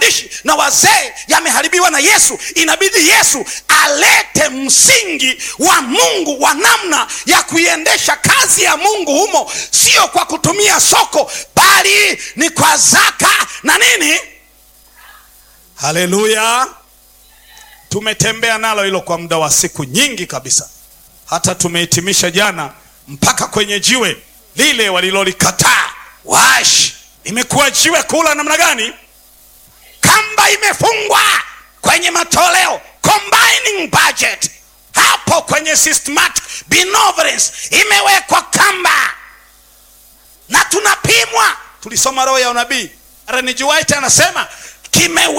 watumishi na wazee yameharibiwa na yesu inabidi yesu alete msingi wa mungu wa namna ya kuiendesha kazi ya mungu humo sio kwa kutumia soko bali ni kwa zaka na nini haleluya tumetembea nalo hilo kwa muda wa siku nyingi kabisa hata tumehitimisha jana mpaka kwenye jiwe lile walilolikataa wash imekuwa jiwe kula namna gani kamba imefungwa kwenye matoleo combining budget hapo kwenye systematic benevolence imewekwa kamba na tunapimwa tulisoma roho ya unabii Ellen G. White anasema kimewe